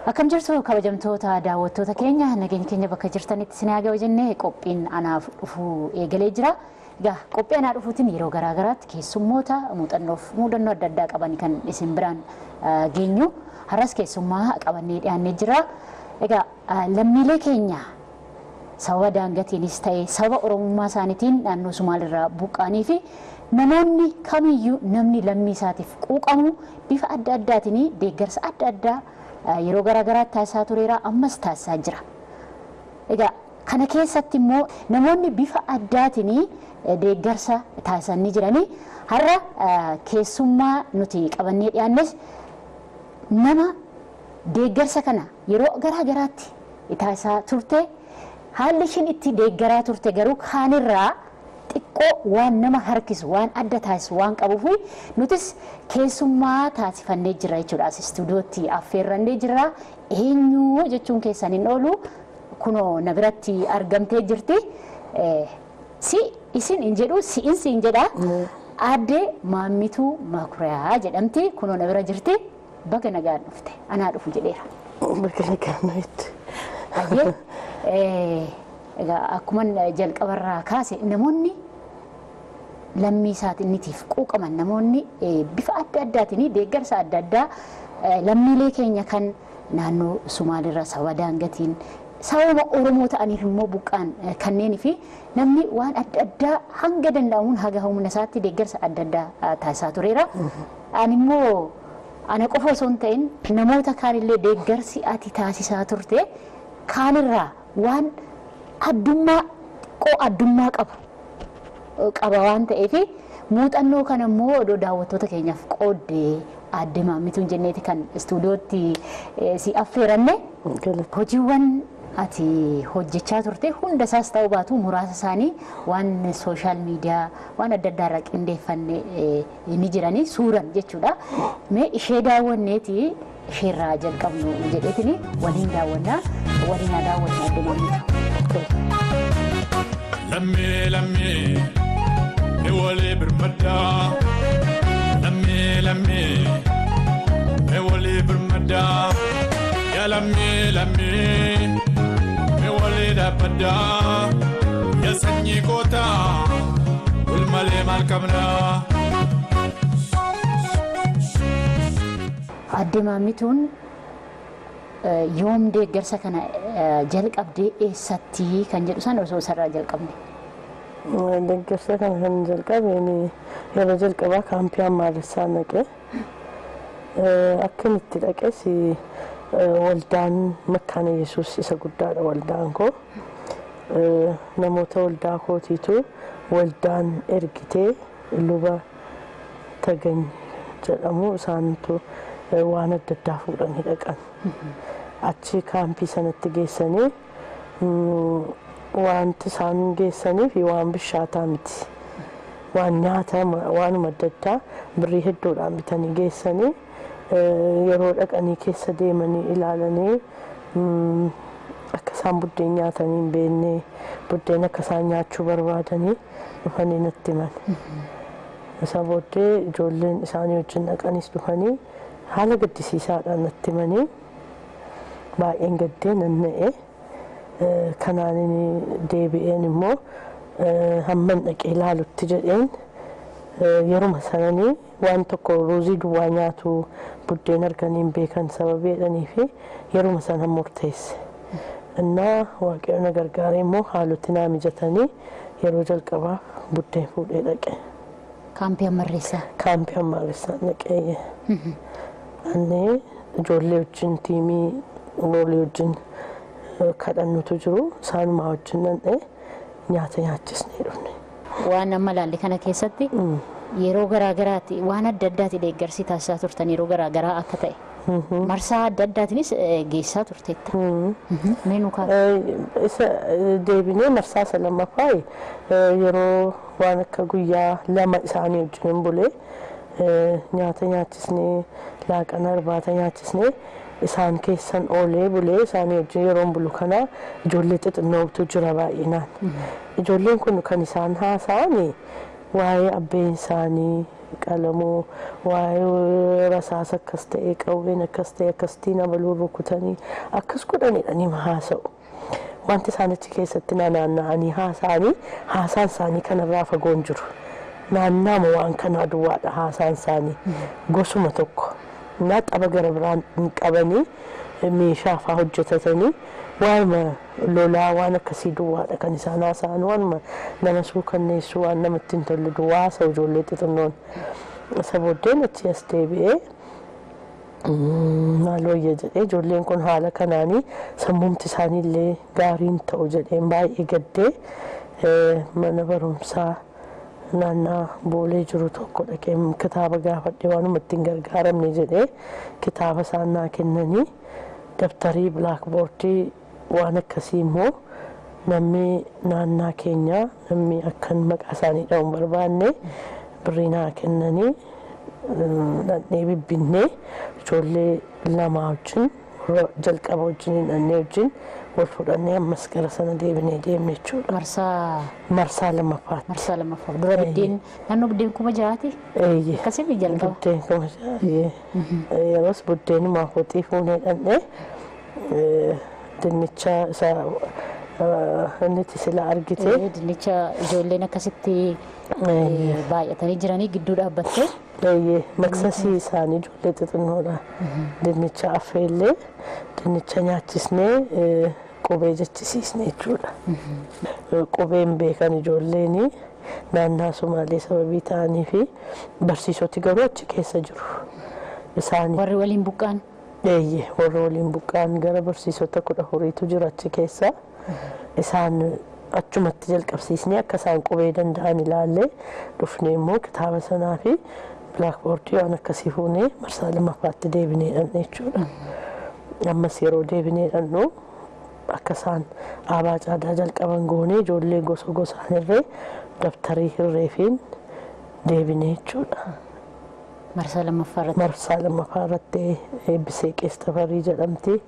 Akkam jirtu kabajamtoota daawwattoota keenya nageenya keenya bakka jirtanitti isin haa ga'u jennee qophiin anaaf dhufuu eegalee jira. Egaa qophii anaa dhufuutiin yeroo garaa garaatti keessummoota muuxannoof muudannoo adda addaa qaban kan isin biraan geenyu har'as keessummaa qabannee dhiyaannee jira. Egaa lammiilee keenya sababa daangatiinis ta'ee sababa oromummaa isaaniitiin naannoo Sumaalirraa buqqaanii fi namoonni kamiyyuu namni lammii isaatiif quuqamu bifa adda addaatiin deeggarsa adda addaa yeroo garaa garaatti taasisaa tureera ammas taasisaa jira. Egaa kana keessatti immoo namoonni bifa addaatiin deeggarsa taasisanii jiranii har'a keessummaa nuti qabannee dhiyaannes nama deeggarsa kana yeroo garaa garaatti taasisaa turte haalli ishiin itti deeggaraa turte garuu kaanirraa xiqqoo waan nama harkisu waan adda taasisu waan qabuuf nutis keessummaa taasifannee jira jechuudha istuudiyootti affeerrannee jira eenyu jechuun keessan hin oolu kunoo na biratti argamtee jirti si isin hin jedhu si'in si hin jedha aadde maammituu makuriyaa jedhamti kunoo na bira jirti baga nagaan dhufte anaa dhufu jedheera. Baga nagaan dhufte. Hayyee egaa akkuma jalqabarraa kaase namoonni lammii isaatiinitiif quuqaman namoonni bifa adda addaatiin deeggarsa adda addaa lammiilee keenya kan naannoo Sumaalirra sababa daangatiin sababa Oromoo ta'aniif immoo buqqaan kanneenii fi namni waan adda addaa hanga danda'amuun haga humna isaatti deeggarsa adda addaa taasisaa tureera. Ani immoo ana qofa osoo hin ta'in namoota kaanillee deeggarsi ati taasisaa turte kaanirraa waan addummaa xiqqoo addummaa qabu qaba waan ta'eef muuxannoo kana immoo odoo daawwattoota keenyaaf qooddee aadde maammituun jenneeti kan istuudiyootti si affeeranne hojiiwwan ati hojjechaa turte hunda isaas ta'uu baatu muraasa isaanii waan sooshaal miidiyaa waan adda addaa irraa qindeeffanne ni jiranii suuran jechuudha. Mee ishee daawwanneeti isheerraa jalqabnu jedheetini waliin daawwannaa waliin haa daawwannu adde maammitu. Lammii lammii ni walii birmaddaa. Lammii lammii ni walii birmaddaa. Yaa lammii lammii ni walii dhaabbaddaa. Yaa sanyii gootaa wal malee maal qabnaa. Adde maammituun yoom deeggarsa kana jalqabdee eessatti kan jedhu san osoo isarraa jalqabne. Deeggarsa kana kan jalqabeen yeroo jalqabaa kaampii Amaaressaa naqe. Akkan itti dhaqes waldaan makkaana Yesuus isa guddaadha waldaan koo. Namoota waldaa kootiitu waldaan ergitee luba tagany jedhamu isaantu waan adda addaa fuudhanii dhaqan. Achi kaampii sanatti geessanii wanti isaan geessaniif waan bishaataa miti. Waan nyaata waanuma adda addaa birrii hedduudhaan bitanii geessanii yeroo dhaqanii keessa deemanii ilaalanii akka isaan buddeen nyaatanii hin beekne buddeen akka isaan nyaachuu barbaadanii dhufanii natti himan. Isa booddee ijoolleen isaanii wajjin dhaqanis dhufanii haala gaddisiisaadhaan natti himanii baay'een gaddee nanna'e kanaan deebi'een immoo hamman dhaqee ilaalutti jedheen yeruma sananii waan tokko ruuzii duwwaa nyaatu buddeen arganii hin beekan sababii jedhanii fi yeruma sana murteesse. Innaa waaqayyo na gargaaree immoo haaloti naa mijatanii yeroo jalqabaa buddeen fuudhee dhaqe. Kaampii Amaaressaa. Kaampii Amaaressaa dhaqee. Annee ijoollee wajjin tiimii walii wajjin kadhannutu jiru isaanumaa wajjin danda'e nyaata nyaachisnee dhufne. Waan amma ilaalle kana keessatti yeroo garaa garaatti waan adda addaati deeggarsi taasisaa turtan yeroo garaa garaa akka ta'e. Marsaa adda addaatiinis geessaa turteetta. Meenuu kaa. Isa deebinee marsaa isa lammaffaa yeroo waan akka guyyaa lama isaanii wajjin bulee nyaata nyaachisnee laaqana irbaata nyaachisnee isaan keessan oolee bulee isaanii wajjin yeroo bulu kana ijoollee xixinnootu jira baay'inaan. Ijoolleen kun kan isaan haasa'an waa'ee abbeen isaanii qalamuu waa'ee rasaasa akkas ta'e qawween akkas ta'e akkasitiin abaluu rukutanii akkas godhanidha ni haasa'u. Wanti isaan achi keessatti naanna'anii haasa'anii haasaan isaanii kanarraa fagoon jiru. Naannaama waan kanaa duwwaadha haasaan isaanii gosuma tokko. Naa xaba gara biraan hin qabanii meeshaa fa'aa hojjetatanii waanuma lolaa waan akkasii duwwaadha kan isaan haasa'an waanuma nama suukanneessu waan namatti hin tolle duwwaa haasa'u ijoollee xixinnoon. Isa booddeen achi as deebi'ee maalooyya jedhee ijoolleen kun haala kanaanii sammumti isaaniillee gaariin ta'u jedheen baay'ee gaddee mana barumsaa naannaa boolee jiru tokko dhaqee kitaaba gaafadhe waanuma ittiin gargaaramne jedhee kitaaba isaan naa kennanii dabtarii bilaakboordii waan akkasii immoo namni naannaa keenyaa namni akkan maqaa isaanii dha'uun barbaanne birrii naa kennanii dhannee bibbinnee ijoollee lamaa wajjin jalqaba wajjin dhannee wajjin wal fudhannee ammas gara sana deebinee deemne jechuudha. Marsaa Marsaa lammaffaatti. marsaa lammaffaa dura biddeen naannoo biddeen kuma jiraati Eeyyee. akkasii jalqaba. Buddeen kuma jiraayee. Yeroos buddeenuma kootii fuunee dhannee dinnicha isa inni itti sila argite. Eh, Dinnicha ijoolleen akkasitti eh, baay'atanii jiranii gidduu dhaabbattee Eeyyee maqsasii isaanii ijoollee xixinnoodha. Dinnicha affeellee dinnicha nyaachisnee eh, qubee jechisiisne jechuudha. Qubeen beekan ijoolleen naannaa Sumaalee sababii ta'anii fi barsiisoti garuu achi keessa jiru. Isaanii warri waliin buqqaan eeyyee warra waliin buqqaan gara barsiisota kudha afuriitu jira achi keessa. Isaan achumatti jalqabsiisnee akka isaan qubee danda'an ilaallee dhufnee immoo kitaaba sanaa fi bilaakboordii waan akkasii fuunee marsaa lammaffaatti deebinee dhanne jechuudha. Ammas yeroo deebinee dhannu akka isaan aabaa caadaa jalqaban goonee ijoollee gosa gosaan irree dabtarii hirreefiin deebinee jechuudha. marsaa lammaffaa irratti marsaa lammaffaa irratti eebbisee qeestafarii jedhamti.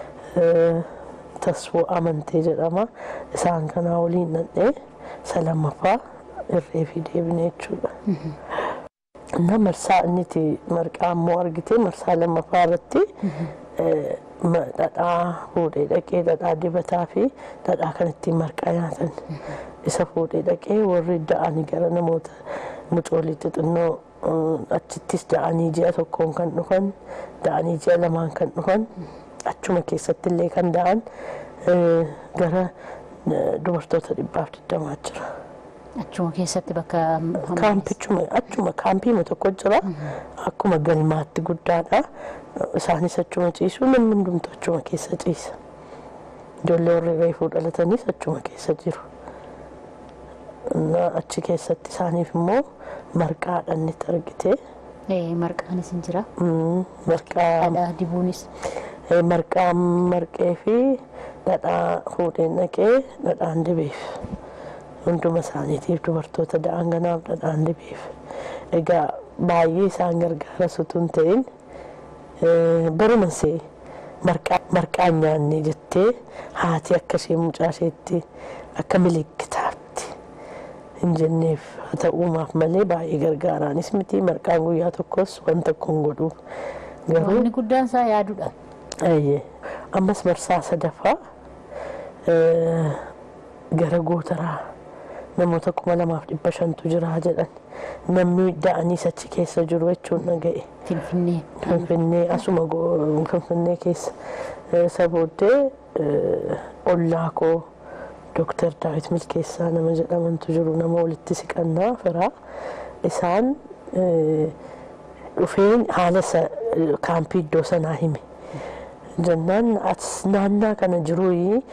Tasfoo amantee jedhama. Isaan kanaa waliin dhannee isa lammaffaa irree fi deebinee jechuudha. Na marsaa inniti marqaa immoo argite marsaa lammaffaa irratti dhadhaa fuudhee dhaqee dhadhaa dibataa fi dhadhaa kan ittiin marqaa nyaatan isa fuudhee dhaqee warri da'anii gara namoota mucoolii xixinnoo achittis da'anii ji'a tokkoon kan dhufan da'anii ji'a lamaan kan dhufan achuma keessatti illee kan da'an gara dubartoota dhibbaaf digdamaa jira. achuma keessatti bakka Kaampichuma achuma kaampiima tokko jira akkuma galmaatti guddaadha. Isaanis achuma ciisu namni hundumtu achuma keessa ciisa. Ijoollee warri reefuu dhalatanis achuma keessa jiru. Achi keessatti isaaniif immoo marqaadhaan itti argite. marqaanis hin jira Marqaa dhadhaa dibuunis marqaa marqee fi dhadhaa fuudheen dhaqee dhadhaan dibeef. hunduma isaaniitiif dubartoota da'an ganaaf dhadhaan dibeef. Egaa baay'ee isaan gargaara sutuun ta'in barumasee marqaan nyaanne jettee haati akkashee mucaa isheetti akka milikkitaatti hin jenneef haa ta'uumaaf malee baay'ee gargaaraanis miti marqaan guyyaa tokkos waan tokko hin godhuuf. Garuu wanni guddaan isaa yaaduudha Ayyee ammas marsaa sadaffaa gara gootaraa namoota kuma lamaaf dhibba shantu jira jedhan namni da'aniis achi keessa jiru jechuun dhaga'e. finfinnee Finfinnee asuma go- Finfinnee keessa isa booddee ollaa koo Dooktar Daawit Milkeessaa nama jedhamantu jiru nama walitti siqannaa firaa isaan dhufeen haala isa kaampii iddoo sanaa hime. Jennaan as naannaa kana jiruu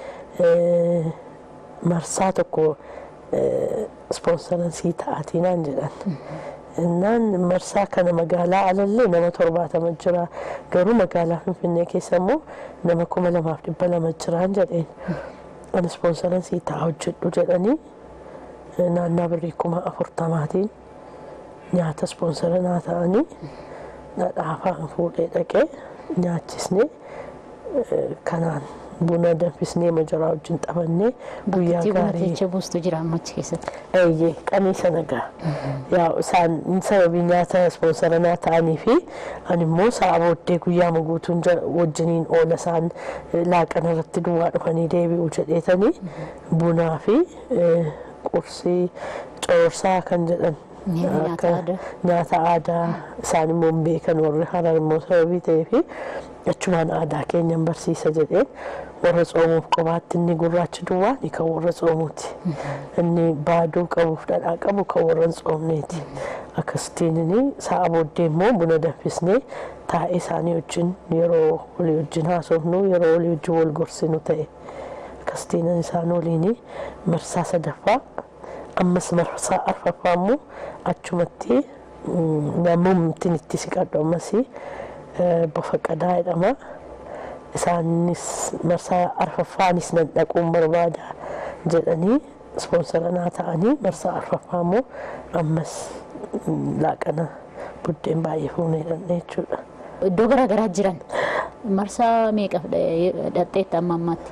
marsaa tokko ispoonsaransii ta'aatinaan jedhan. Innaan marsaa kana magaalaa alallee nama torbaatama jira. Garuu magaalaa Finfinnee keessa immoo nama kuma lamaaf dhibba lama jiraan jedheen. Ani ispoonsaransii ta'a hojjedhu jedhanii naannaa birrii kuma afurtamaatiin nyaata ispoonsara naa ta'anii dhadhaa fa'aan fuudhee dhaqee nyaachisnee kanaan buna danfisnee majaraa wajjin xabannee guyyaa Bakki buna gaarii teechee buustu jira ammachi keessatti. eeyyee qanii sana gaa yaa isaan sababii nyaata ispoonsaranaa ta'anii fi ani immoo sa'a booddee guyyaa guutuun jara- wajjiniin oola isaan eh, laaqana irratti duwwaa dhufanii deebi'u jedheetanii bunaa fi eh, qursii coorsaa kan jedhan Nyaata akka aadaa. nyaata aadaa isaan immoo hin beekan warri harar immoo sababii ta'ee fi achumaan aadaa keenyan barsiisa jedheen warra tsoomuuf qobaatti inni gurraachi duwwaa ni kan warra tsoomuuti inni baaduu qabuuf dhadhaa qabu kan warra hin tsoomneeti akkasitiin inni sa'a booddee immoo buna danfisnee taa'ee isaanii wajjin yeroo walii wajjin haasofnu yeroo walii wajjin wal gorsinu ta'e akkasitiin isaan waliin marsaa sadaffaa ammas marsaa arfaffaa immoo achumatti namoonni itti siqadhu ammas bofa qadaa jedhama. Isaanis marsaa arfaffaanis nan dhaquun barbaada jedhanii ispoonsara naa ta'anii marsaa arfaffaa immoo ammas laaqana buddeen baay'ee fuunee dhandhee jechuudha. Iddoo garaa garaa jiran marsaa meeqa dhaqxeetta amma ammaatti?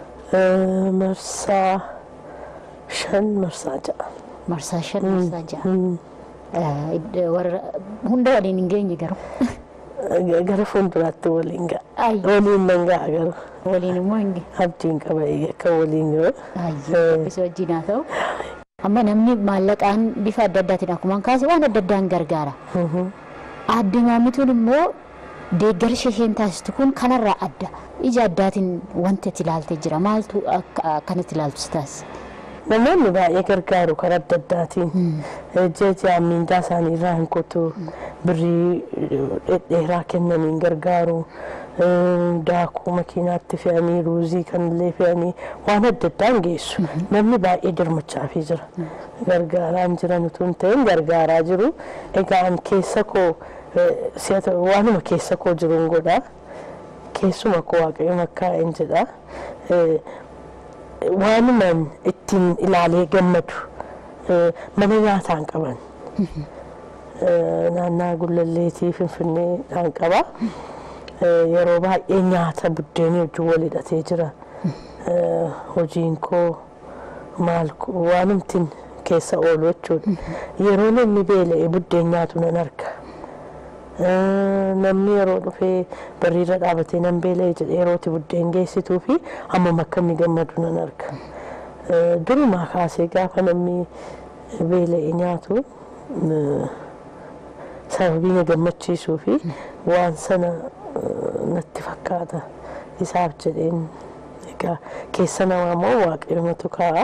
Marsaa shan marsaa ja'a. Marsaa shan marsaa ja'a. Warra hunda waliin hin geenye garuu. Gara fuulduraatti waliin ga'a. Ayyo. Waliin nan ga'a garuu. Waliin immoo hin geenye. Abdiin qaba akka waliin ga'u. Ayyo. Isa wajjin haa ta'u. Amma namni maallaqaan bifa adda addaatiin akkuma kaase waan adda addaan gargaara. Aadde maammituun immoo deeggarsa isheen taasistu kun kanarraa adda. Ija addaatiin wanti itti ilaaltee jira. Maaltu akka akkanatti ilaaltu si taasisa? Namoonni baay'ee gargaaru karaa adda addaatiin. Jecha miindaa isaanii irraa hin kutu. Birrii dhedheeraa kennaniin gargaaru. Daakuu makiinaatti fe'anii ruuzii kanillee fe'anii waan adda addaan geessu. Namni baay'ee dirmachaafii jira. Gargaaraan jiran utuu hin ta'in gargaaraa jiru. Egaa an keessa koo si'ata waanuma keessa koo jiruun godhaa. Keessuma koo waaqayyo makkaa'een jedhaa. waanumaan ittiin ilaalee gammadu mana nyaataan qaban naannaa gullalleetii finfinneedhaan qaba yeroo baay'ee nyaata buddeenii wajjin wal hidhatee jira hojiin koo maal waanumtiin keessa oolu jechuudha yeroo namni beela'ee buddeen nyaatu nan arga namni yeroo dhufee barriirra dhaabatee nan beela'e jedhee yerootti buddeen geessituu fi amma akka inni gammadu nan arga. Durumaa kaasee gaafa namni beela'e nyaatu sababii na gammachiisuu fi waan sana natti fakkaata isaaf jedheen egaa keessa namaa immoo waaqayyoomatu kaa'a.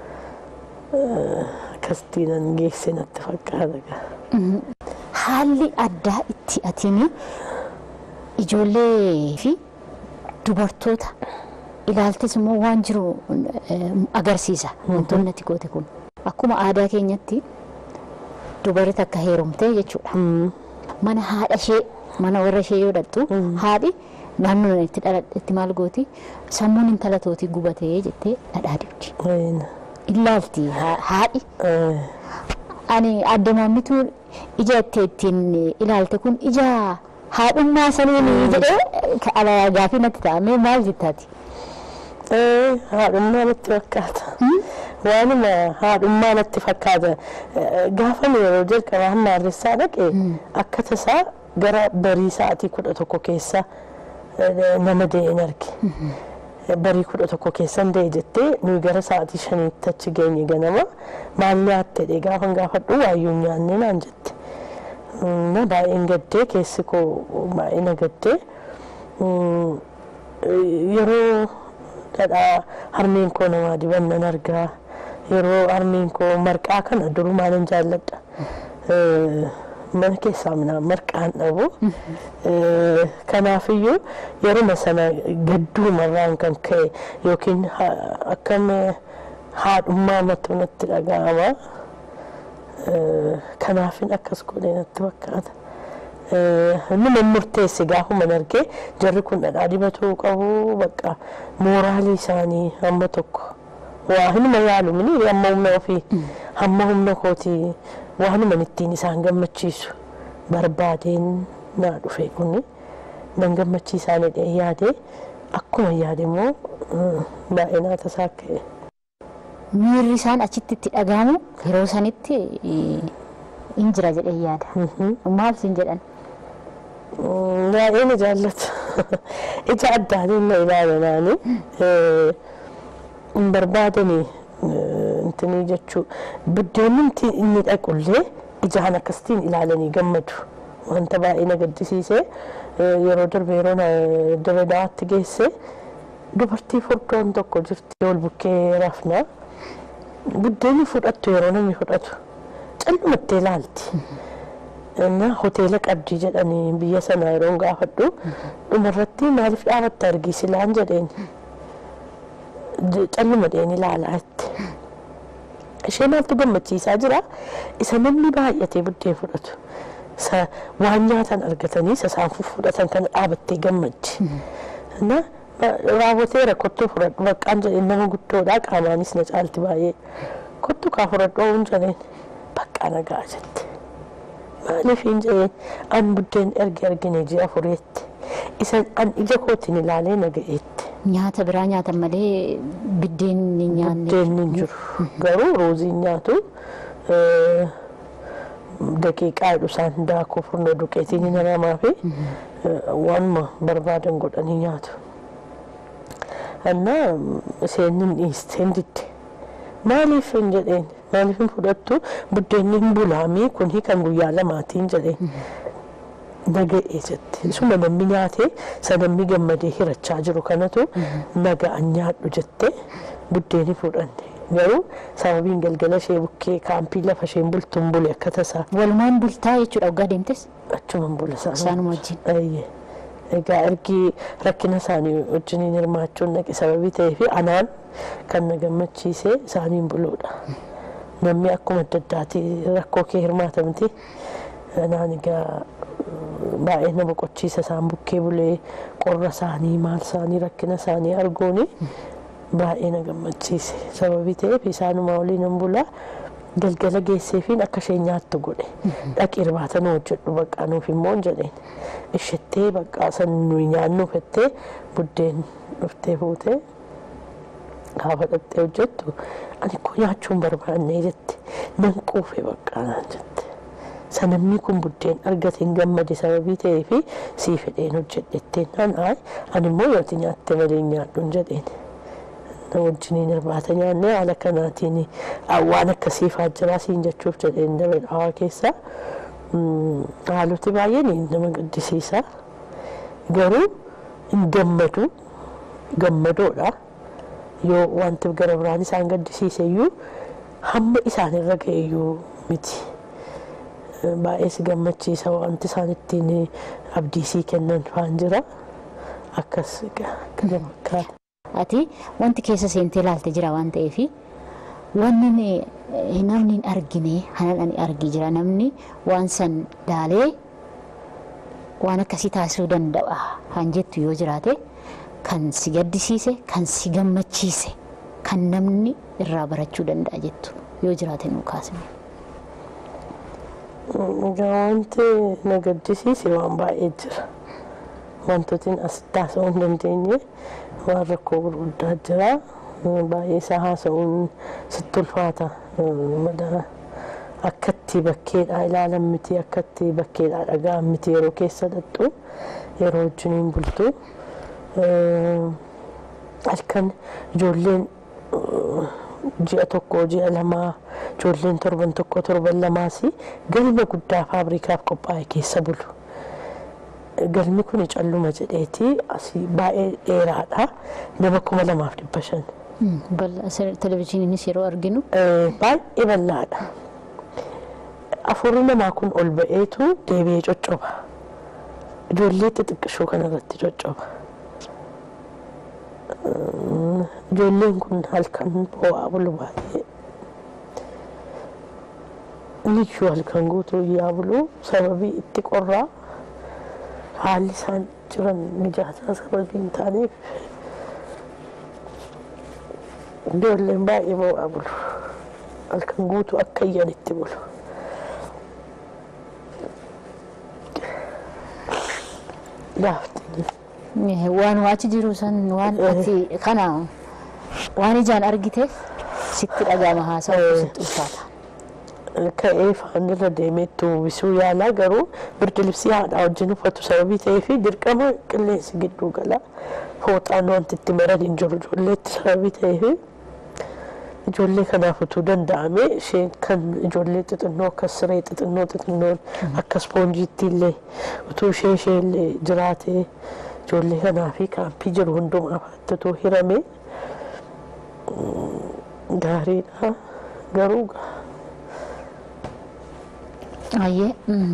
Akkasitti nan geesse natti fakkaata. Haalli addaa itti atiin ijoollee fi dubartoota ilaaltes immoo waan jiru agarsiisa wantoonni ati goote kun. Akkuma aadaa keenyatti dubarri takka heerumtee jechuudha. Mana haadha ishee mana warra ishee yoo dhattu haadhi naannoo itti dhaladhetti maal gooti sammuun intala tootii gubatee jettee dhadhaa dibdi. Ilaalti haadhi. Ani adda maammituu ija itti ittiin ilaalte kun ija haadhummaa saniin jedhee gaafii natti ta'ame maal jettaati? Haadhummaa natti fakkaata. Waanuma haadhummaa natti fakkaata. Gaafa yeroo jalqabaa hamma harressaa dhaqe akka tasaa gara barii sa'aatii kudha tokko keessa nama dee'een arge. barii kudha tokko keessan da'e jettee nuyi gara sa'aatii shaniitti achi geenye ganama maal nyaatte dhee gaafa gaafadhu waayyuu nyaanne naan jette. Na baay'een gaddee keessi koo baay'ee na gaddee yeroo dhadhaa harmeen koo namaa dibannan argaa yeroo harmeen koo marqaa kana durumaanan jaalladha. mana keessaa minaan marqaan dhabu kanaafiyyuu yeruma sana gadduumarraan kan ka'e yookiin akkam haadhummaa matu natti dhaga'ama kanaafin akkas godhee natti fakkaata. Numa murteesse gaafuma argee jarri kun dhadhaa dibatuu qabu bakka mooraalii isaanii hamma tokko waa hinuma yaalu mini hamma humna ofii hamma humna kootii waanuma ittiin isaan gammachiisu barbaadeen naa dhufe kuni nan gammachiisaa jedhee yaade akkuma yaade immoo baay'ee naata isaa ka'e. Miirri isaan achitti itti dhagahamu yeroo sanitti hin jira jedhee yaada. Maal siin jedhan? Baay'ee na jaallatu. Ija addaatiin na ilaalanaani hin barbaadanii intinii jechuu buddeenni inni dhaqullee ijaan akkasitiin ilaalanii gammadu. Wanta baay'ee na gaddisiise yeroo darbe yeroo darbe daawwatti geesse dubartii furdoon tokko jirti ol bukkee rafna. Buddeenni fudhattu yeroo namni fudhatu callumattee ilaalti. እና ሆቴለ ቀብዲ ጀደኒ ብየ ሰና የሮን ጋፈዱ ዱመረቲ ማሊፍ ዳበተ አርጊ ሲላን ጀደን ጨልመ ደን ይላላት ishee maaltu gammachiisaa jira isa namni baay'atee buddeen fudhatu waan nyaatan argatanii isa isaan fudhatan kana dhaabattee gammaddi na raawwateera kottuu fudhadhu baqqaan jedheen nama guddoodha qaamaanis na caalti baay'ee kottu kaa fudhadhu oowun jedheen baqqaa nagaa jette maaliif hin jedheen an buddeen erge argine ji'a afureetti isa an ija kootiin ilaalee naga'eetti. Nyaata biraa nyaatan malee biddeen ni nyaanne. Buddeen hin jiru garuu ruuziin nyaatu daqiiqaa isaan daakuu furnoo duqeetiin hin haramaa fi waanuma barbaadan godhanii nyaatu. Annaa isheen hin dhiiste hin didde maaliif hin jedheen maaliif hin fudhattu buddeenni hin bulaamii kun kan guyyaa lamaatiin jedheen. naga'ee jette isuma namni nyaate isa namni gammadee hirachaa jiru kanatu naga'an nyaadhu jette buddeeni fudhanne garuu sababiin galgala ishee bukkee kaampii lafa isheen bultuun bule akka tasaa Walumaan bultaa jechuudha waggaa deemtes achuman bula isaanuma wajjin. Ayyee. Egaa ergi rakkina isaanii wajjiniin hirmaachuun naqe sababii ta'ee fi anaan kan na gammachiise isaaniin buluudha. Namni akkuma adda addaati rakkoo kee hirmaata miti. Anaan egaa baay'ee na boqochiisa isaan bukkee bulee qorra isaanii maal isaanii rakkina isaanii arguuni baay'ee na gammachiise sababii ta'eef isaanuma waliin nan bulaa galgala geesseefiin akka isheen nyaattu godhe dhaqi irbaata nu hojjedhu baqqaa nuuf immoo hin jedheen ishettee baqqaa san nuyi nyaannu fettee buddeen dhuftee fuutee gaafa dhattee hojjettu ani koo nyaachuu hin barbaanne jette nan quufe baqqaa naan jette. sanamni kun buddeen argate hin gammade sababii ta'ee fi sii fedheen hojjedhetteen naan aay ani immoo yooti nyaatte malee nyaadhu hin jedheen. Na wajjiniin irbaata nyaannee haala kanaatiin waan akkasiifaa jiraa siin jechuuf jedheen daree dhawaa keessa haaloti baay'een nama gaddisiisa. Garuu hin gammadu gammadoodha. Yoo wanti gara biraan isaan gaddisiise iyyuu hamma isaan irra ga'e iyyuu miti. baay'ee si gammachiisa wanti isaan ittiin abdiisii kennan faan jira akkas kana fakkaata. Ati wanti keessa seentee ilaalte jira waan ta'eef wanni namni hin argine hanan ani argi jira namni waan san laalee waan akkasii taasisuu danda'a kan jettu yoo jiraate kan si gaddisiise kan si gammachiise kan namni irraa barachuu danda'a jettu yoo jiraate nuu kaasne. Egaa wanti na gaddisiise waan baay'ee jira. Wantootni as taasisuu hin dandeenye waan rakkoo gurguddaa jira. Baay'ee isaa haasa'uun sitti ulfaata. Akkatti bakkeedhaa ilaalan miti akkatti bakkeedhaa dhaga'an miti yeroo keessa dhattu yeroo wajjiniin bultu. Halkan ijoolleen ji'a tokko ji'a lamaa ijoolleen torban tokko torban lamaas galma guddaa faabrikaaf qophaa'e keessa bulu. Galmi kun calluma jedheeti asii baay'ee dheeraadha. Nama kuma lamaaf dhibba shan. Televezyiiniinis yeroo arginu. Baay'ee bal'aadha. Afurri namaa kun ol ba'eetu deebi'ee coccoba. Ijoollee xixiqqishoo kanarratti coccoba. Ijoolleen kun halkan boo'aa bulu baay'ee. Niyyuu halkan guutuu iyyaa bulu sababii itti qorraa haalli isaan jiran mijaataa sababii hin taaneef ijoolleen baay'ee boo'aa bulu. Halkan guutuu akka iyyanitti bulu. Gaaftiin Waan waachi jiru san waan ati kana waan ijaan argiteef sitti dhagahama haasa'u sitti ulfaata. ka'ee faanirra deemeetti uwwisuu yaalaa garuu birdi libsii haadha wajjin uffatu sababii ta'eef dirqama qilleensi gidduu gala fooxaan wanti itti maran hin jiru ijoolleetti sababii ta'eef ijoollee kanaaf utuu danda'ame isheen kan ijoollee xixinnoo akka siree xixinnoo xixinnoon akka ispoonjiitti illee utuu ishee ishee illee jiraatee ijoollee kanaa fi kaampii jiru hundumaaf utuu hirame gaariidha garuu Ayyee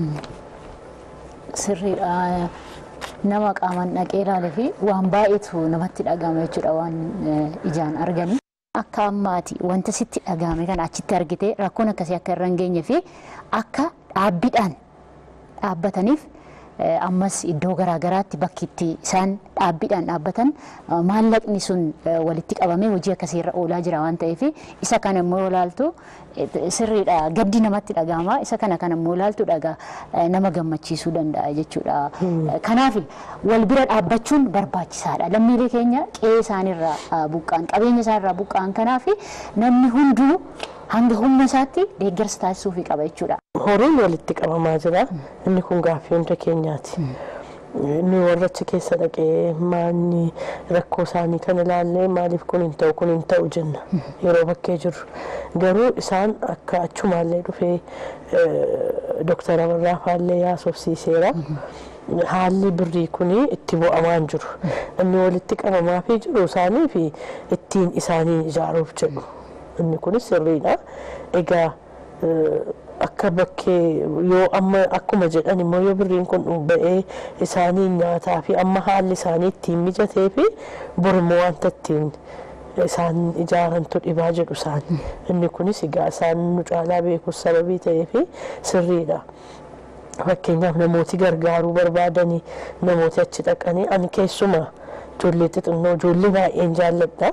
sirriidha. Nama qaamaan dhaqee ilaalee fi waan baay'eetu namatti dhagahama jechuudha waan ijaan arganii. Akka ammaati wanta sitti dhagahame kana achitti argitee rakkoon akkasii akka irra hin geenye fi akka dhaabbiidhaan dhaabbataniif ammas iddoo garaagaraatti bakki itti isaan dhaabbiidhaan dhaabbatan maallaqni sun walitti qabamee hojii akkasiirra oolaa jira waan ta'eef isa kana immoo yoo ilaaltu sirriidha gaddi namatti dhagahama isa kana kan immoo ilaaltu dhagaa nama gammachiisuu danda'a jechuudha. Kanaaf wal bira dhaabbachuun barbaachisaadha. Lammiilee keenya qe'ee isaanirraa buqqaan qabeenya isaanirraa buqqaan kanaaf namni hunduu hanga humna isaatti deeggarsa taasisuufii qaba jechuudha. horiin walitti qabamaa jira inni kun gaaffii hunda keenyaati inni warra achi keessa dhaqee maanni rakkoo isaanii kan ilaallee maaliif kun hin ta'u kun hin ta'u jenna yeroo bakkee jirru garuu isaan akka achumaallee dhufee doktara Barraafaallee yaasofsiiseera. haalli birrii kun itti bu'amaan jiru inni walitti qabamaa fi jiru isaanii fi ittiin isaanii ijaaruuf jedhu inni kunis sirriidha egaa akka bakkee yoo amma akkuma jedhan immoo yoo birriin kun ba'ee isaanii nyaataa fi amma haalli isaanii ittiin mijatee fi bormoo wanta ittiin isaan ijaarantu dhibaa jedhu isaan inni kunis egaa isaan nu caalaa beekus sababii ta'ee fi sirriidha. Fakkeenyaaf namooti gargaaruu barbaadanii namooti achi dhaqanii ani keessuma ijoollee xixinnoo ijoollee baay'een jaalladha.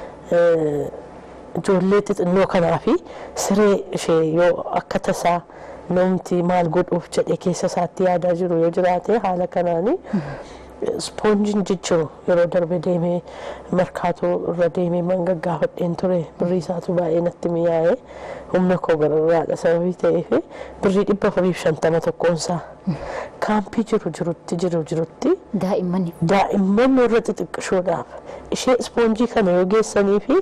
ijoollee xixinnoo kanaa fi siree ishee yoo akka tasaa namti maal godhuuf jedhe keessa isaatti yaadaa jiru yoo jiraate haala kanaanii ispoonjiin jijjiru yeroo darbe deemee markaatoo irra deemee mangaggaafadheen ture birrii isaatu baay'ee natti mi'aa'ee humna koo gararraadha sababii ta'eef birrii dhibba afuriif shantama tokkoonsaa kaampii jiru jirutti jiru jirutti Daa'immaniif. daa'imman warra xixiqqishoodhaaf ishee ispoonjii kana yoo geessanii fi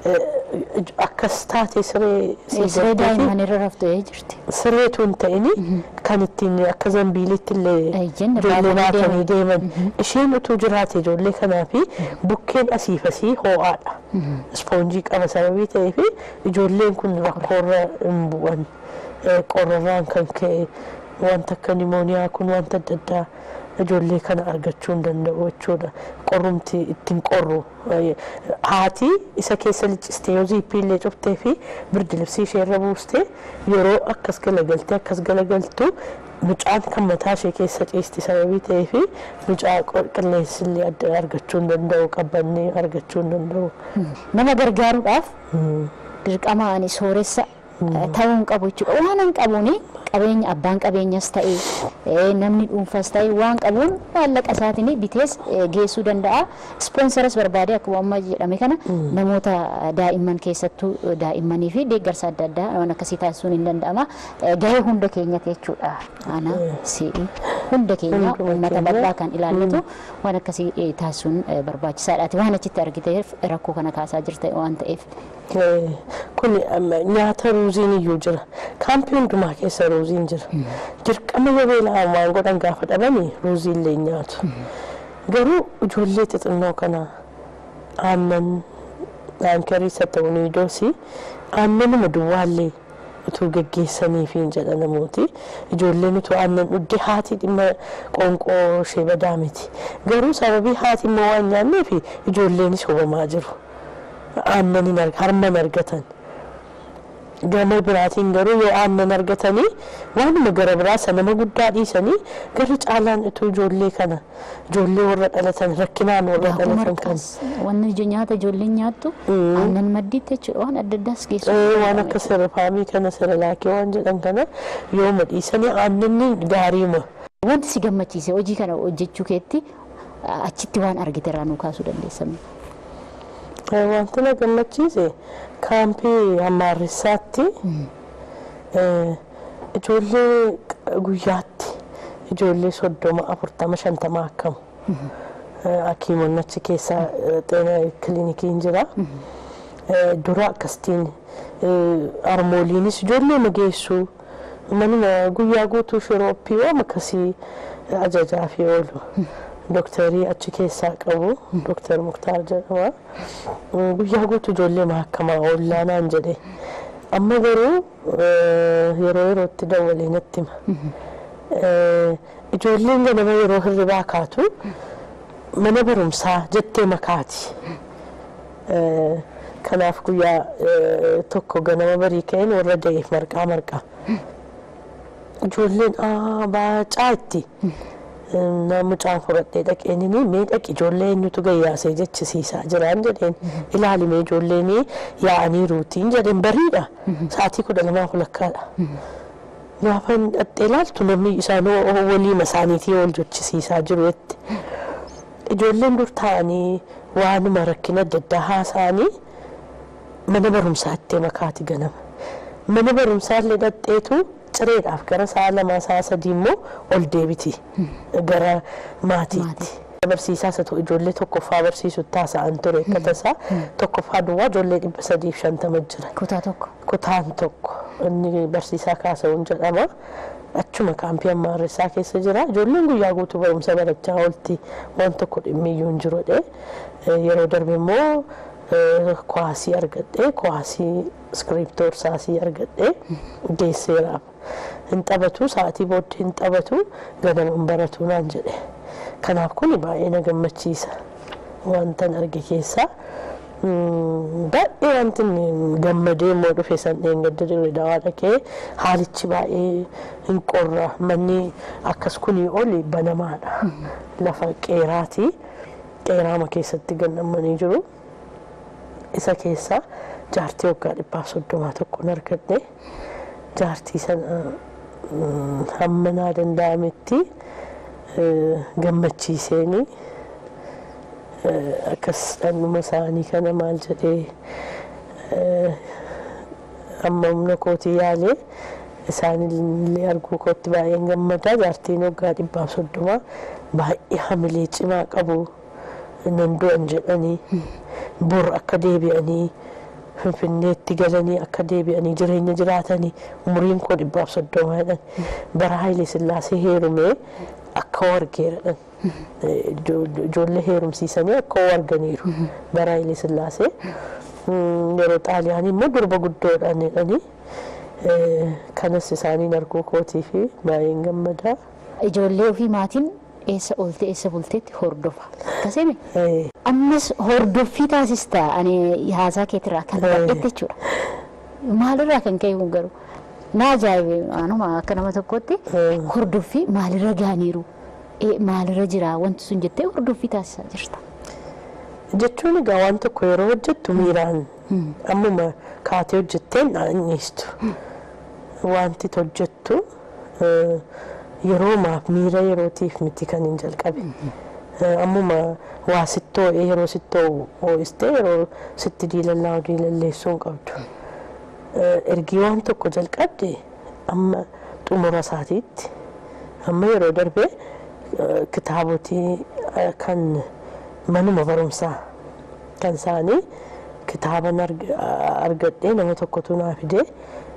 akkas taate siree sii Siree godhee fi daa'imman irra raftee jirti. sireetu hin ta'ini kan ittiin akka zambiilitti illee Ejjenni ijoollee baatanii baatanii deeman isheen utuu jiraate ijoollee kanaa fi bukkeen asiif asii hoo'aadha ispoonjii qaba sababii ta'ee fi ijoolleen kun rakkoorra hin bu'an Eh, qorrarraan kan ka'e wanta akka nimooniyaa kun wanta adda addaa ijoollee kana argachuu hin danda'u jechuudha qorrumti ittiin qorru eh, haati isa keessa liccistee yoo ziippii illee cuftee fi birdi libsii ishee irra buustee yeroo akkas galagaltee akkas galagaltu mucaan kan mataa ishee keessa ciisti sababii ta'ee fi mucaa qo- qilleensi illee adda argachuu hin danda'u qabbannee argachuu hin danda'u. Nama gargaaruudhaaf dirqama ani sooressa ta'uu hin qabu jechuudha. Waan hin qabuuni qabeenya abbaan qabeenyas ta'e eh, namni dhuunfas ta'e waan qabuun maallaqa isaatiin bitees eh, geessuu danda'a. Ispoonsaras barbaadee akkuma amma jedhame kana namoota daa'imman keessattuu daa'immanii fi deeggarsa adda addaa waan akkasii taasisuun hin danda'ama. Eh, Gahee hunda keenyati jechuudha. Ana si'i hunda keenya Hunduma uummata keenya. bal'aa kan ilaallatu waan akkasii eh, taasisuun eh, barbaachisaadhaati. Waan achitti argiteef rakkoo kana kaasaa jirta waan ta'eef. Eh, kun amma nyaata ruuziin iyyuu jira kaampii hundumaa keessa ruuziin jira dirqama yoo beela'an waan godhan gaafa dhabanii ruuzii illee nyaatu garuu ijoollee xixinnoo kana aannan aankariisa ta'u niidoosii aannanuma duwwaallee utuu geggeessaniifiin jedha namooti ijoolleen utuu aannan dhugde haati dhimma qoonqoo ishee badaa miti garuu sababii haati immoo waan nyaanneef ijoolleenis hubamaa jiru. aannan hin arg- harman argatan gama biraatiin garuu yoo aannan argatanii waanuma gara biraa isa nama guddaa dhiisanii gara caalaan utuu ijoollee kana ijoollee warra dhalatan rakkinaan warra Daakuu dhalatan kan marqaas wanni ija nyaata ijoolleen nyaattu aannan maddiitti jechuudha waan adda addaas geessu. Eh, waan akka sirfaamii kana sirlaakee waan jedhan kana yoo madhiisanii aannanni gaariima Wanti si gammachiise hojii kana hojjechuu keetti achitti waan argite irraa nu kaasuu dandeessan. Wanti na gammachiise kaampii Hammaarrisaatti ijoollee guyyaatti ijoollee soddoma afurtama shantama akkamu. Hakiimonni achi keessaa xeena kiliinikiin jira. Dura akkasitiin harmooliinis ijoollee nageessu manuma guyyaa guutuu shirooppii waan akkasii ajajaa fi oolu. Dooktarii achi keessaa qabu dooktar Muktaar jedhama. Guyyaa guutuu ijoollee mahakamaa ollaanaan jedhe. Amma garuu yeroo yerootti dawwalee natti hima. Ijoolleen ganama yeroo hirribaa kaatu mana barumsaa jettee makaati. Kanaaf guyyaa tokko ganama barii ka'een warra da'eef marqaa marqaa. Ijoolleen baacaa itti. mucaan fudhadhee dhaqeenini miidhaqi ijoollee eenyutu gayyaasee jechisiisaa jiraan jedheen ilaalimee ijoolleen yaa'anii ruutiin jedheen bariidha sa'aatii kudha lamaa walakkaadha. Gaafa dhattee ilaaltu namni isaan waliima isaaniitii ol jechisiisaa jiru jetti. Ijoolleen dur taa'anii waanuma rakkina adda addaa haasa'anii mana barumsaa itti makaati ganama. Mana barumsaa illee dhadheetu cireedhaaf gara sa'a lamaa sa'a sadii immoo ol deebiti gara maatiitti. Barsiisaas haa ta'u ijoollee tokkoffaa barsiisu taasa'an ture akka tasaa tokkoffaa duwwaa ijoollee dhibba sadiif shantama jira. Kutaa tokko. Kutaan tokko inni barsiisaa kaasa'uun jedhama. Achuma kaampii Hammaarrisaa keessa jira. Ijoolleen guyyaa guutuu barumsa barachaa oolti waan tokko dhimmiyyuu hin jirudha. Yeroo darbe immoo kuwaasii argadhee kuwaasii iskiriptoo irsaasii argadhee geesseeraaf. Hin taphatu sa'aatii booddee hin taphatu ganama hin baratu naan jedhe. Kanaaf kun baay'ee na gammachiisa. Wantan arge keessaa baay'ee wanti gammadee immoo dhufe sanneen gadda dirre dawaa dhaqee haalichi baay'ee hin qorra manni akkas kunii oli banamaadha. Lafa qeeraati. Qeeraama keessatti gannamanii jiru. isa keessa jaartii waggaa dhibbaaf soddomaa tokkoon argadhe jaartii sana hamma naa danda'ametti gammachiiseeni akkas dhannuma isaanii kana maal jedhee amma humna kootii yaalee isaanillee arguu kootti baay'een gammadaa jaartiin waggaa dhibbaaf soddomaa baay'ee hamilee cimaa qabu nan du'an jedhanii bor akka deebi'anii finfinneetti galanii akka deebi'anii jireenya jiraatanii umuriin koo dhibbaaf soddomaa jedhan bara Hayilee Sillaasee heerumee akka wargeeradhan ijoollee heerumsiisanii akka warganiiru bara Hayilee Sillaasee yeroo xaaliyaanii immoo durba guddoodhaan jedhanii kanas isaaniin arguu kootii fi baay'een gammadaa. Ijoollee ofii maatiin eessa oolte eessa bulteetti hordofa. Akkasimi ammas hordoffii taasista ani haasaa keetirraa kan baay'eetti jechuudha. Maalirraa kan ka'e kun garuu na ajaa'ibe anuma akka nama tokkotti hordoffii maalirra gaaniiru maalirra jira wanti sun jettee hordoffii taasisaa jirta. Jechuun egaa waan tokko yeroo hojjettu miiraan ammuma kaatee hojjetteen dhaanniistu. Wanti hojjettu yeroo maaf miira yerootiif miti kan hin jalqabe. Ammuma waa sittoo yeroo sittoo ho'istee yeroo sitti diilallaa diilalleessuu hin qabdu. Ergii waan tokko jalqabde amma xumura isaatiitti amma yeroo darbee kitaabotii kan manuma barumsaa kan isaanii kitaaban argadhee nama tokkotu naa fidee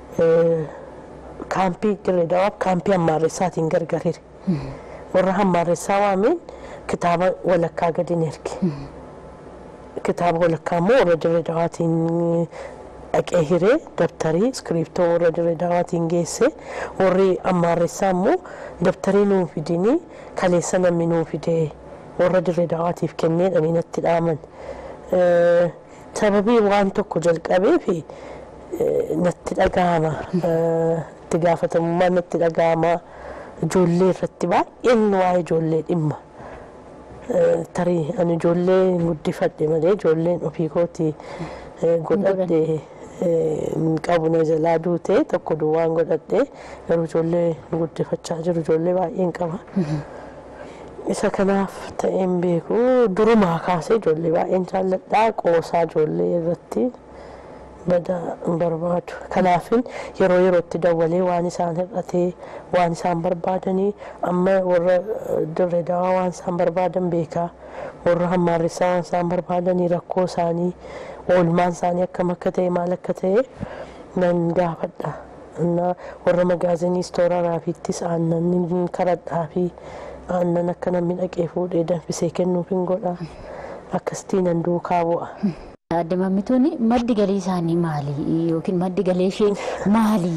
kaampii dirreedhawaaf kaampii hammaarressaatiin gargariire. Warra hammaarressaa waameen kitaaba walakkaa gadi ni erge. Kitaaba walakkaa immoo warra dirreedhawaatiin dhaqee hiree dabtarii iskiriiptoo warra dirreedhawaatiin geesse warri hammaarressaa immoo dabtarii nuu fidinii kaleessa namni nuu fidee warra dirreedhawaatiif kenneedhanii natti dhaaman. Sababii waan tokko jalqabee fi natti dhagahama. itti gaafatamummaa natti dhagahama ijoollee irratti baay'een waa'ee ijoollee dhimma. Tarii ani ijoollee guddifadhe malee ijoolleen ofii kooti godhadhe hin qabu na jalaa duute tokko duwwaan godhadhe garuu ijoollee guddifachaa jiru ijoollee baay'een qaba. isa kanaaf ta'een beeku durumaa kaasee ijoollee baay'een jaalladhaa qoosaa ijoollee irratti bada hin barbaadu kanaafin yeroo yerootti dawwalee waan isaan hir'atee waan isaan barbaadanii amma warra dirree dawaa waan isaan barbaadan beekaa warra hammaarrisaa waan isaan barbaadanii rakkoo isaanii oolmaan isaanii akkam akka ta'e maal akka ta'e nan gaafadha እና warra magaazinii istoora raafiittis aannan karadhaa fi aannan akka namni dhaqee fuudhee danfisee kennuuf hin godha akkasitti nan duukaa bu'a. Adda mammituun maddi galii isaanii maali yookiin maddi galee ishee maali?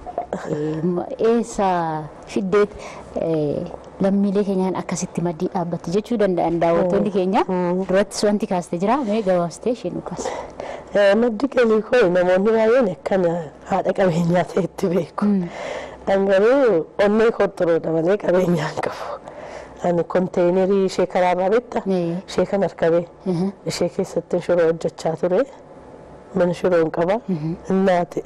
Eessa fiddeet lammiilee keenyaan akkasitti maddii dhaabbatti jechuu danda'an daawwattoonni keenya durattis wanti kaaste jira mee gabaabsitee ishee nu kaasa. Maddi galii koo namoonni baay'een akkana haadha qabeenyaa ta'etti beeku. An garuu onnee kotturoodha malee qabeenyaan qabu. Ani konteenerii ishee karaarraa beekta ishee kan harkabee ishee keessatti shiroo hojjechaa ture mana shiroo hin qaba innaati.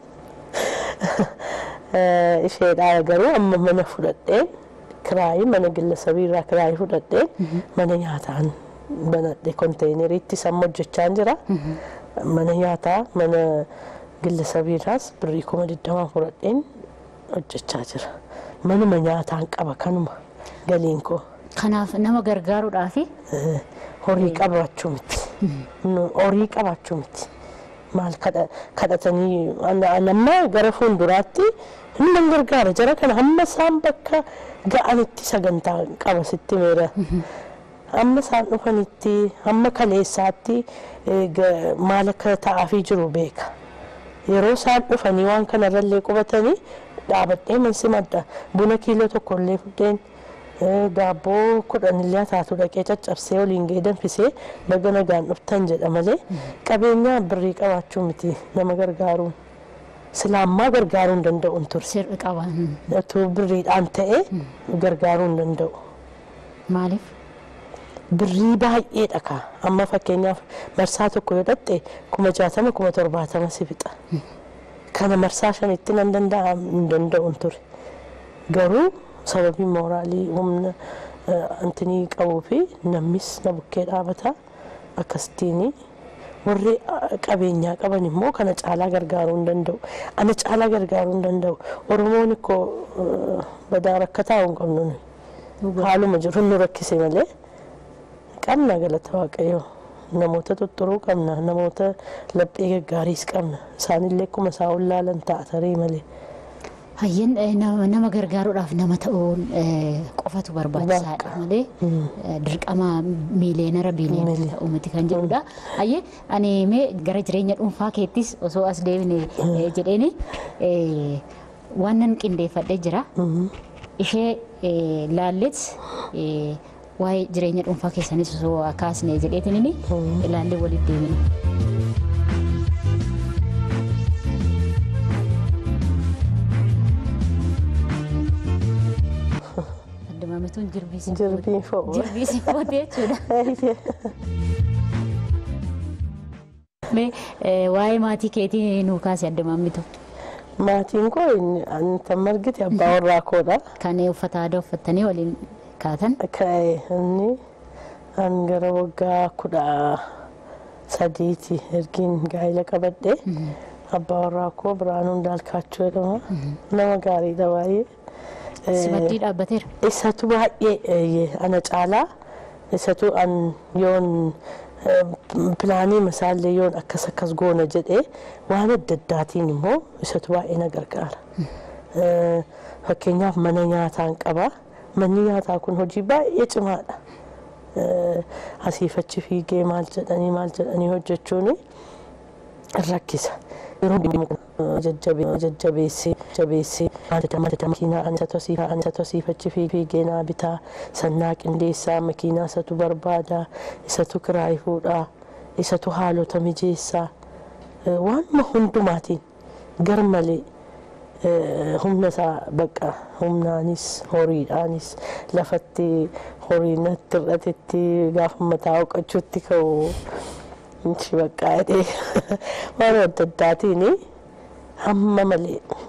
Isheedhaa garuu amma mana fudhadhee kiraayii mana gilla-sabiirraa kiraayii fudhadhee mana nyaataan banadhe konteeneriitti samma hojjechaa jira. Mana nyaataa mana gilla-sabiirraas birrii kuma digdamaa fudhadheen hojjechaa jira. Manuma nyaataan qaba kanuma. galiin koo. Kanaaf nama gargaaruudhaafi horii qabaachuu miti. Horii qabaachuu miti. Maal kadhatanii amma gara fuulduraatti hin gargaara jara kana hamma isaan bakka ga'anitti sagantaa qaba sitti meera. Hamma isaan dhufanitti hamma kaleessaatti maal akka ta'aafii jiru beeka. Yeroo isaan dhufanii waan kanarrallee qubatanii dhaabadhee mansi madda buna kiiloo tokkollee fudheen daabboo kudhan illee taatu dhaqee caccabsee waliin ga'ee danfisee baga nagaan dhuftan jedha malee qabeenya birrii qabaachuu miti nama gargaaruun. Silaammaa gargaaruu hin danda'u ture. Sirri qaban. Utuu birriidhaan ta'e gargaaruu hin danda'u. Maaliif? Birrii baay'eedha kaa amma fakkeenyaaf marsaa tokko yoo dhatte kuma jaatama kuma torbaatama si fixa. Kana marsaa shanitti nan danda'a hin danda'u ture. Garuu sababii mooraalii humna antinii qabuu fi namnis na bukkee dhaabata akkasittiin warri qabeenyaa qaban immoo kana caalaa gargaaruu hin danda'u. Ana caalaa gargaaruu hin danda'u. Oromoon ikkoo badaa rakkataa hin qabnu haaluma jiru nu rakkise malee qabna galata waaqayyoo. Namoota tutturuu qabna namoota laphee gaggaariis qabna isaanillee akkuma isaa ollaalan ta'a tarii malee. Hayyeen nama gargaaruudhaaf nama ta'uun qofatu barbaachisaadha malee dirqama miileenara biileenara ta'uu miti kan jedhudha. Hayyee ani mee gara jireenya dhuunfaa keettis osoo as deebine jedheeni waan nan qindeeffadhee jira. Ishee laalleet waa'ee jireenya dhuunfaa keessanis osoo kaasne jedheetiin ilaallee walitti deebine. Addamaamituun jirbii si Jirbiin fo'u. jirbii si footee jechuudha. Mee waa'ee maatii keetii nuu kaase addamaamitu. Maatiin koo tan margite abbaa warraa koodha. Kan uffata aadaa uffattanii waliin kaatan. Ka'e inni an gara waggaa kudha sadiiti ergiin gaa'ila qabadhe. Abbaa warraa koo Biraanuu Ndaalkaachuu jedhama. Nama gaariidha baay'ee. Si maddii dhaabbateera. Isatu baay'ee ana caalaa isatu an yoon pilaanii masaallee yoon akkas akkas goona jedhee waan adda addaatiin immoo isatu baay'ee na gargaara. Fakkeenyaaf mana nyaataan qaba. Manni nyaataa kun hojii baay'ee cimaadha. Asiif achi fiigee maal jedhanii maal jedhanii hojjechuun rakkisa. Yeroo jajjabeessee jabeessee makiinaa ani isa tosiifaa ani isa tosiif achi fiigee naa bitaa sannaa qindeessaa makiinaa isatu barbaada isatu kiraayii fuudhaa isatu haalota mijeessaa waanuma hundumaatiin gar malee humna isaa baqa humnaanis horiidhaanis lafatti horii natti hir'atetti gaafa mataa oqachuutti ka'u baqqaa jedhee waan adda addaatiin hamma malee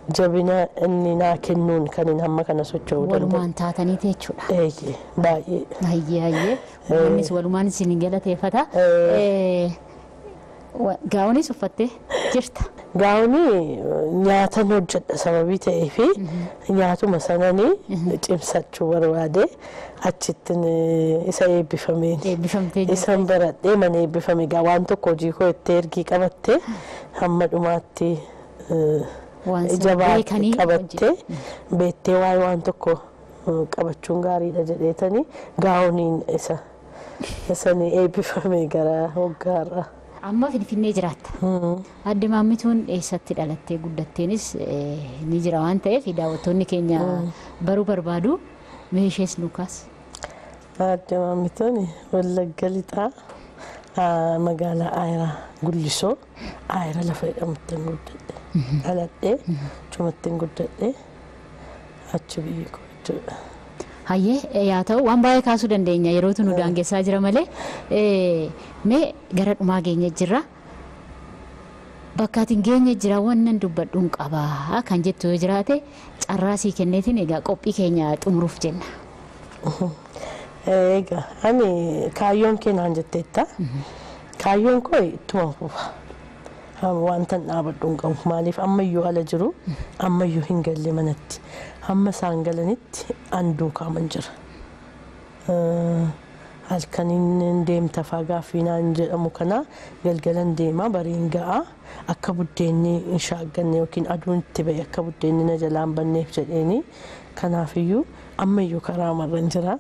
jabina inni naa kennuun kan inni hamma kana socho'uu danda'u. Walumaan taataniiti jechuudha. Eeyyee baay'ee. Hayyee hayyee innis walumaan isin galateeffata. Eh, wa- Gaa'onis uffattee jirta. Gaa'onii nyaatan hojjedha sababii ta'ee fi nyaatuma sananii cimsachuu barbaade achittin isa eebbifameen. Eebbifamtee jirta. Isan baradhee mana eebbifame gaa waan tokko hojii koo itti ergii qabatte hamma dhumaatti eh, Waan sana ija baatti beekanii qabatte beettee waa'ee waan tokko eh, qabachuun gaariidha jedheetanii gaa'oniin isa isanii eebbifame gara waggaarra. Amma Finfinnee jiraatta. Adde maammituun eessatti dhalattee guddattenis eh, ni jira waan ta'eef daawwattoonni keenya baruu barbaadu meeshees nuukaas. Adde maammituun wallagga lixaa ah, magaalaa Aayiraa Gullisoo Aayiraa lafa jedhamutti guddadhe. Dhaladhee cumatti guddadhe achi biyya koo jechuudha. Hayyee yaa ta'u waan baay'ee kaasuu dandeenya yerootu nu daangessaa jira malee eh, mee gara dhumaa geenye jirra. Bakka ati hin geenye jira wannan dubbadhuun qabaa kan jettu yoo jiraate carraa sii kenneetiin egaa qophii keenya xumuruuf jenna. Egaa ani kaayyoon kee naan jetteetta. Kaayyoon koo ittuma fufa. Wanta dhaabadhu hin qabu maaliif ammayyuu ala jiru ammayyuu hin galle manatti hamma isaan galanitti an duukaaman jira. Eh, Halkaniin deemta fagaaffii naan jedhamu kana galgalan deema bariin ga'a akka buddeenni hin shaagganne yookiin aduun itti ba'e akka buddeenni na jalaan banneef jedheeni kanaafiyyuu ammayyuu karaa marran jira.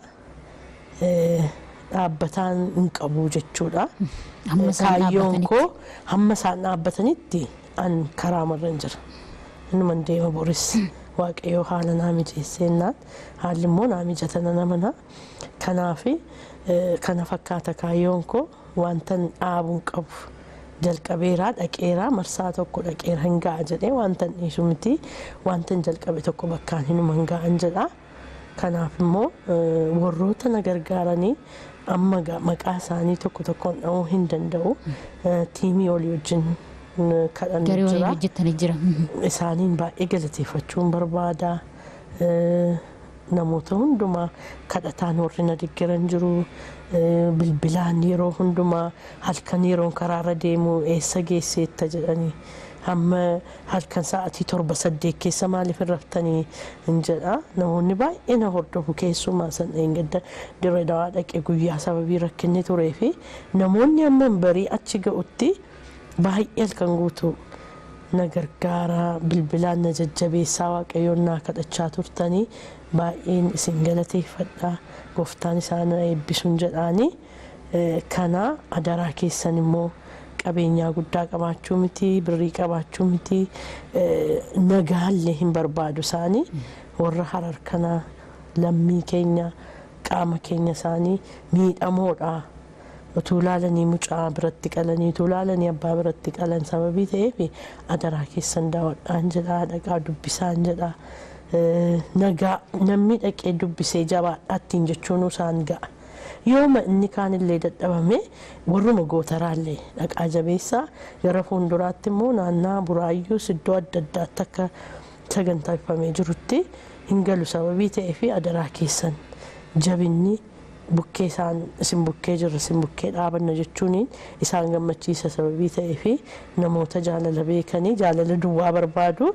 Eh, dhaabbataan hin qabu jechuudha. Hamma isaan Kaayyoon dhaabbatanitti. koo hamma isaan dhaabbatanitti an karaa marran jira. Innuman deema boris waaqayyoo haala naa mijeessennaan haalli immoo naa mijata nana mana. Kanaafi eh, kana fakkaata kaayyoon koo wantan dhaabuun qabu. Jalqabeeraa dhaqeeraa marsaa tokko dhaqeera hin ga'a jedhee wantan dhiisu miti wantan jalqabe tokko bakkaan hinuma hin ga'an jedha. Kanaaf immoo eh, warroota na gargaaranii amma ga- maqaa isaanii tokko tokkoon dha'uu hin danda'u. Eh, Tiimii olii wajjin eh, kadhannu Garee waliin jira. hojjettanii jira. Isaaniin baay'ee galateeffachuun barbaada. Eh, Namoota hundumaa kadhataan warri na deeggaran jiru. Eh, Bilbilaan yeroo hundumaa halkan yeroon karaarra deemu eessa geesseetta jedhanii hamma halkan sa'atii torba saddeet keessa maaliif hin raftanii hin jedha. Namoonni baay'ee na hordofu keessumaa san eeggadda dirree dawaa dhaqee guyyaa sababii rakkinni turee fi namoonni amma barii achi ga'utti baay'ee halkan guutuu na gargaara bilbilaan na jajjabeessaa waaqayyoon naa kadhachaa turtanii baay'een isin galateeffadha gooftaan isaan na eebbisuun jedhaanii Eh, kana adaraa keessan immoo qabeenyaa guddaa qabaachuu miti birrii qabaachuu miti eh, nagaallee hin barbaadu isaanii warra harar kana lammii keenya qaama keenya isaanii miidhamoodha utuu laalanii mucaa biratti qalanii utuu laalanii abbaa biratti qalan sababii ta'eef adaraa keessan daawwadhaan jedhaa dhaqaa dubbisaan jedhaa Eh, nagaa namni dhaqee dubbisee jabaadhaattiin jechuun isaan ga'a. yooma inni kaanillee dadhabame warruma gootaraallee dhaqaa jabeessaa gara fuulduraatti immoo naannaa buraayyuus iddoo adda addaatti akka sagantaafamee jirutti hin galu sababii ta'ee fi adaraa keessan jabinni bukkee isaan isin bukkee jirra isin bukkee dhaabanna jechuun isaan gammachiisa sababii ta'ee fi namoota jaalala beekanii jaalala duwwaa barbaadu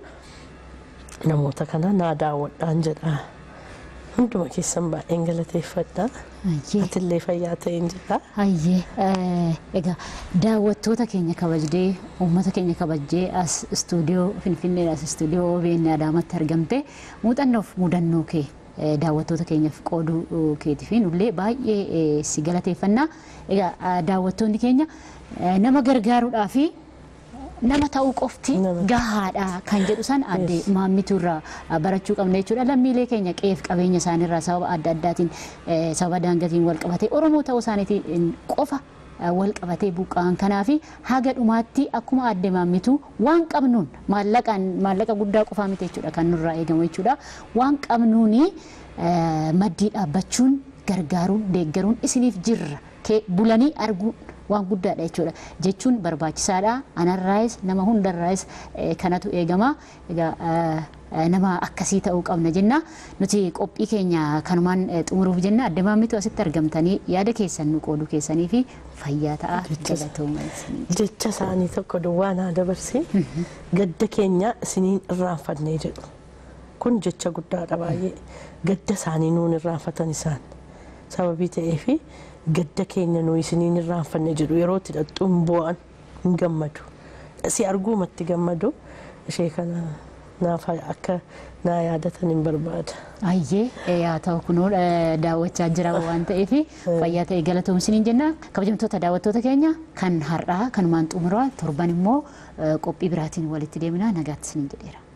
namoota kana naa daawwadhaan jedha. Hunduma keessan baay'een galateeffadha. Hayyee. Atillee fayyaa ta'een jedha. Hayyee eh, egaa daawwattoota keenya kabajnee uummata keenya kabajnee as istuudiyoo Finfinnee as istuudiyoo OBN Adaamatti argamte muuxannoof mudannoo kee eh, daawwattoota keenyaaf qooduu eh, keetiif nullee baay'ee eh, si galateeffannaa. Egaa ah, daawwattoonni keenya eh, nama gargaaruudhaa fi nama ta'uu qofti Nama. gahaadha kan jedhu san adde maammituu irraa barachuu qabna jechuudha. Lammiilee keenya qeef qabeenya isaaniirraa sababa adda addaatiin eh, sababa daangaatiin wal qabatee Oromoo ta'uu isaaniitiin qofa eh, wal qabatee buqqa'an kanaa fi haga dhumaatti akkuma adde maammituu waan qabnuun maallaqaan maallaqa guddaa qofaa miti jechuudha kan nurraa eegamu jechuudha. Waan qabnuuni eh, maddii dhaabbachuun gargaaruun deeggaruun isiniif jirra kee bulanii arguu waan guddaadha jechuudha. Jechuun barbaachisaadha. Anarraayis nama hundarraayis kanatu eegama. Egaa nama akkasii ta'uu qabna jenna. Nuti qophii keenya kanumaan xumuruuf jenna. Adda maammitu asitti argamtanii yaada keessan nu qooduu keessanii fi fayyaa ta'a galatooma. Jecha isaanii tokko duwwaa naa dabarsi. Gadda keenya isiniin irraanfannee jedhu. Kun jecha guddaadha baay'ee. Gadda isaanii nuun irraanfatan isaan. Sababii ta'eefi gadda keenya nuyi isiniin irraanfanne jedhu yeroo itti dhadhuun bu'an hin gammadu. Si arguumatti gammadu ishee kana naaf akka naa yaadatan hin barbaada. Ayyee yaa ta'u kunoo daawwachaa jira waan ta'eef fayyaa ta'e galatoomsiniin jenna. Kabajamtoota daawwattoota keenya kan har'aa kanumaan xumuraa torban immoo qophii biraatiin walitti deemna nagaatti isiniin jedheera.